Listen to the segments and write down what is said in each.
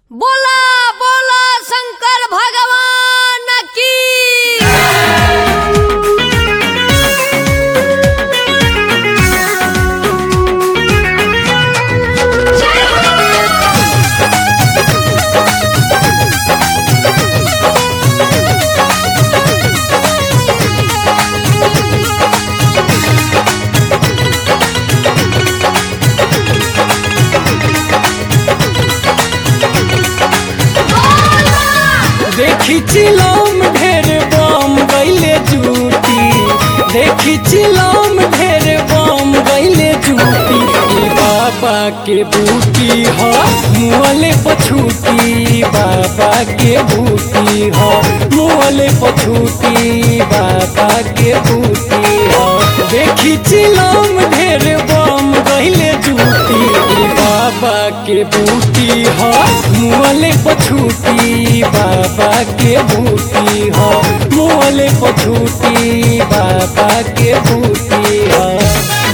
बोला बोला शंकर भगवान की देखी चिलम ढेर बम गईले जूटी देखी चिलम ढेर बम गईले जूटी ई बाबा के बूटी ह मुअले पछूटी बाबा के बूटी ह मुअले पछूटी बाबा के बूटी ह देखी चिलम ढेर बम गईले जूटी ई बाबा के बूटी ह मुअले पछूटी बाबा के बूटी ह मुअले पछूटी बाबा के बूटी ह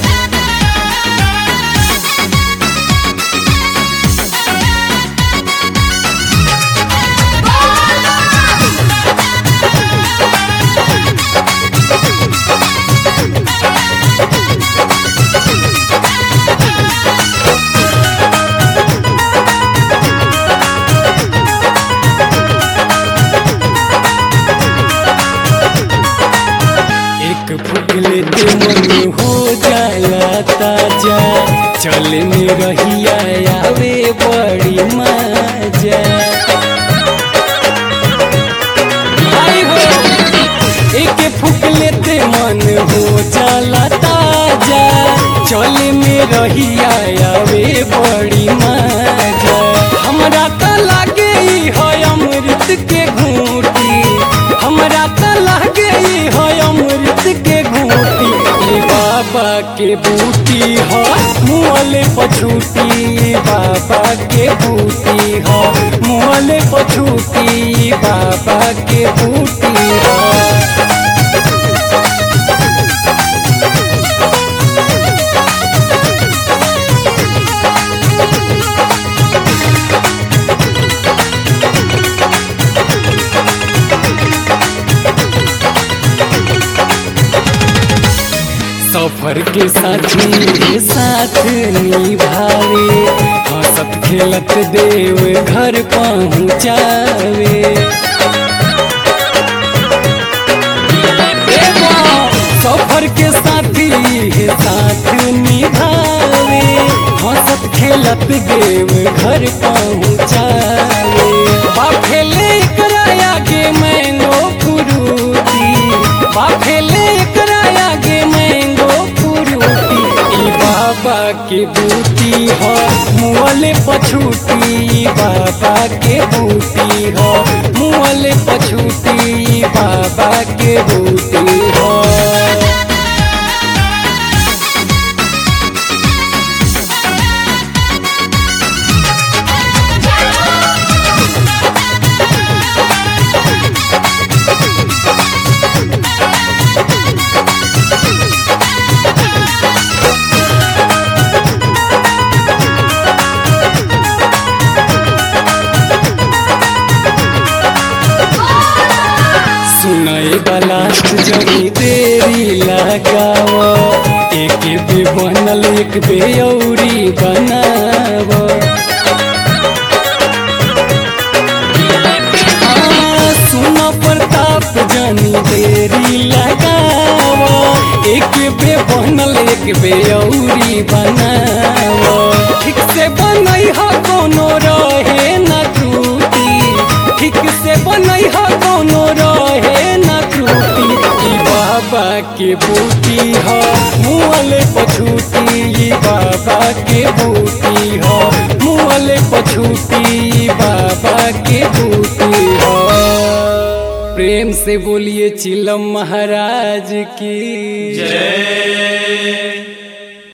एक फूक लेते मन हो जाला ताजा चले में रहिया आवे बड़ी मजा आई हो एक फूक लेते मन हो जाला ताजा चले में रहिया आवे बड़ी मजा हमरा त लागे ई है अमृत के घूटी हमरा त लागे ई है अमृत के घूटी ई बाबा के बूटी ह मुअले पछूटी बाबा के बूटी ह मुअले पछूटी बाबा के बूटी ह सफर के साथी के साथ निभावे हंसत खेलत देव घर पहुँचावे एगो सफर के साथी के साथ निभावे हंसत खेलत देव घर पहुँचावे बाफेले एकरा आगे मैंगो फ्रूटी बाफेले एकरा आगे मैंगो फ्रूटी ई बाबा के बूटी ह मुअले पछूटी बाबा के बूटी ह मुअले पछूटी बाबा के बूटी ह सुनय वाला जनी देरी लगाव एक बे बनल एक बे औरी बनाव हाँ, सुन प्रताप जनी देरी लगाव एक बे बनल एक बे औरी बनाव ठीक से बनई ह कोनो रहे न त्रुटि ठीक से बनई ह कोनो रहे न त्रुटि ई बाबा के बूटी ह मुअले पछूटी ई बाबा के बूटी ह मुअले पछूटी बाबा के बूटी ह प्रेम से बोलिए चिलम महाराज की जय